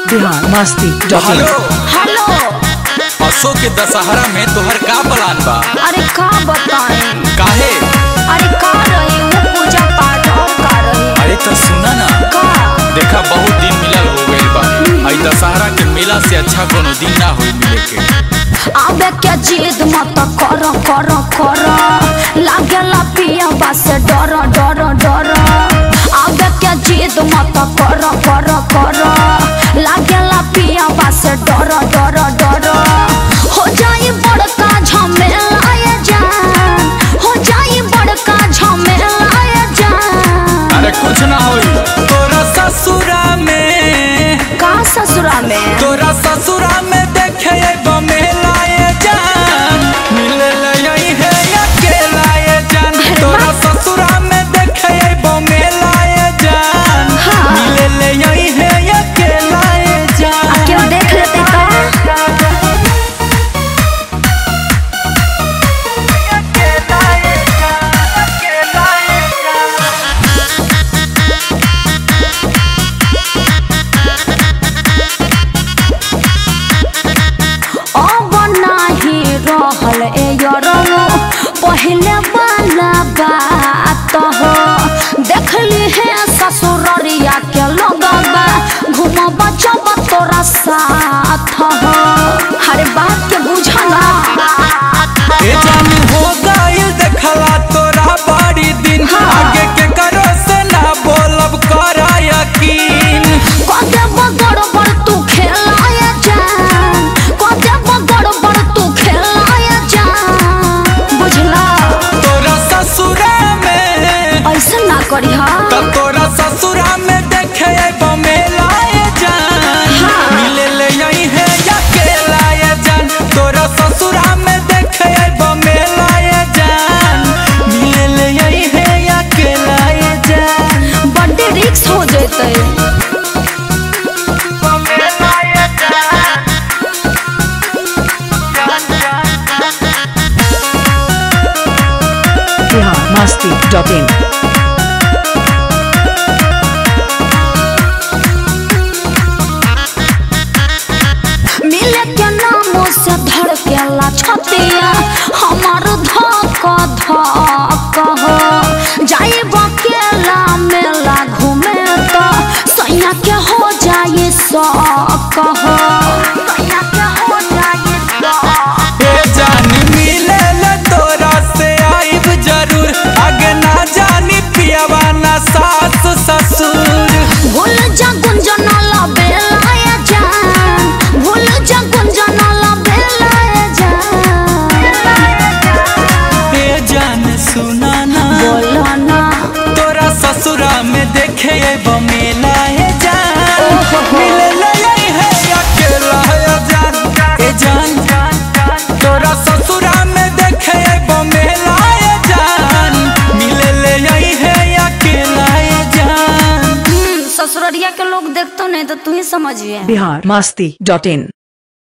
Bihar Masti dot in hello hello Ashok के दशहरा में तोहर का प्लान बा अरे का बताएं काहे अरे का रही वो पूजा पाठ और का रही अरे तो सुना ना का देखा बहुत दिन मिलल हो गइल बा आई दशहरा के मेला से अच्छा कोनो दिन ना होई मिले के आबे के जिद मत कर कर कर लागेला पिया बस डर डर डर आबे के जिद मत कर कर कर लागेला पिया बस डर डर डर हो जाई बड़का झमेला ये जान हो जाई बड़का झमेला ये जान अरे कुछ ना होई तोरा ससुरा में का ससुरा में तोरा ससुरा में देखे एगो मेला ये जान मिले ले यही है अकेला ये जान तोरा ससुरा में देखे एगो मेला ये जान हाँ। मिले ले यही है अकेला ये जान क्यों देख लेते तो अब नाही रहल ए यरौ पहले वाला बात हो देखली है ससुररिया के लगबा घुमब जब तोरा साथ हो हर बात के बुझना ए जान हो गइल देखला तोरा बड़ी दिन हाँ। आगे के करो से ना बोलब करा यकीन कदे गड़बड़ तू खेलाया जान कदे गड़बड़ तू खेलाया जान बुझला तोरा ससुरा में ऐसा ना करी हा त तोरा ससुरा में देखे एगो मेला ये जान हाँ। मिले ले यही है अकेला ये जान तोरा ससुरा में देखे एगो मेला ये जान मिले ले यही है अकेला ये जान बड्डे रिक्स हो जेतै मेला ये जान बिहार मस्ती डॉट इन मिले के नामों से धड़केला छतिया हमार धक धक हो जाई बकेला मेला घूमे तो सैया के हो जाए शौक हो सैया के हो जाए शौक ए जान मिले ले तोरा से आइब जरूर आगे ना जानी पियावा ना सास ससुर भूल जा गुंजन ला बेलाया जान भूल जा गुंजन ला बेलाया जान ए जान सुना ना बोलो ना तोरा ससुरा में देखे एगो मेला ए जान ओहो। मिले ले यही है अकेला ए जान ए जान तोरा ससुरा में देखे एगो मेला ए जान मिले ले यही है अकेला ए जान हम्म, ससुररिया के लोग देखतो नहीं तो तू ही समझिए बिहार मस्ती डॉट इन